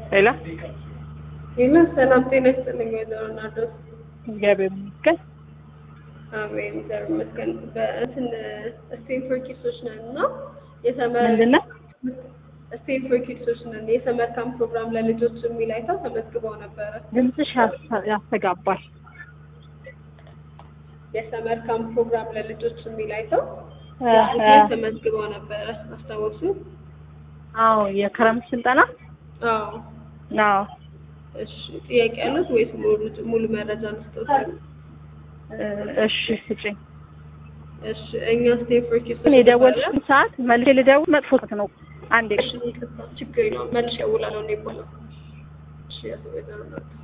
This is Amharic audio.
ሄሎ ሌላ ሰላም ጤና ይስጥልኝ ወይዘሮ ናርዶስ። እግዚአብሔር ይመስገን። አሜን እግዚአብሔር ይመስገን። በእንትን ስቴት ፎር ኪድሶች ነን እና የሰመር ምንድን ነው? ስቴት ፎር ኪድሶች ነን የሰመር ካምፕ ፕሮግራም ለልጆች የሚል አይተው ተመዝግበው ነበረ። ድምፅሽ ያስ- ያስተጋባል። የሰመር ካምፕ ፕሮግራም ለልጆች የሚል አይተው እ፣ እ፣ ተመዝግበው ነበረ። አስታወሱ? አዎ የክረምት ስልጠና አዎ። አዎ እሺ ጥያቄ ያሉት ወይስ ሙሉ ሙሉ መረጃ ልስጦት? እ፣ እሺ ስጭኝ። እሺ እኛ ስቴት ፎር ኪድሶች ግን የደወልሽን ሰዓት መልሼ ልደውል መጥፎ ሰዓት ነው። አንዴ እሺ ይቅርታ፣ ችግር የለውም መልሼ እደውላለሁ። እኔ ይባላል። እሺ ወይዘሮ ናርዶስ